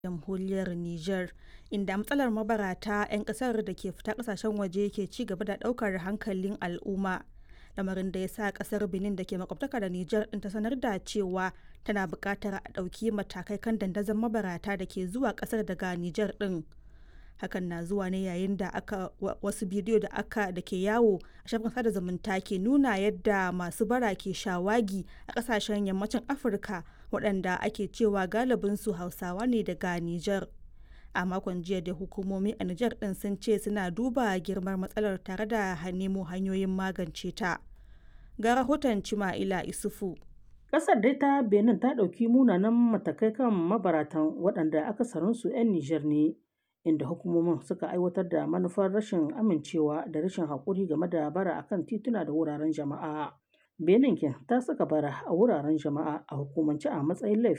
jamhuriyar Nijar, inda matsalar mabarata 'yan kasar da ke fita kasashen waje ke ci gaba da daukar hankalin al'umma. Lamarin da ya sa kasar Benin da ke makwabtaka da Nijar din ta sanar da cewa tana buƙatar a ɗauki matakai kan dandazon mabarata da ke zuwa kasar daga Nijar din. Hakan na zuwa ne yayin da aka wasu bidiyo da aka da ke yawo a shafin sada zumunta ke nuna yadda masu bara ke shawagi a kasashen yammacin Afirka waɗanda ake cewa galibinsu Hausawa ne daga Nijar. A makon jiya da hukumomi a Nijar ɗin sun ce suna duba girmar matsalar tare da nemo hanyoyin magance ta. Ga rahoton Cima'ila Isufu. Ƙasar dai ta Benin ta ɗauki munanan matakai kan mabaratan waɗanda akasarinsu 'yan Nijar ne. inda hukumomin suka aiwatar da manufar rashin amincewa da rashin haƙuri game da bara akan tituna da wuraren jama'a. Benin ta saka bara a wuraren jama'a a hukumance a matsayin laifi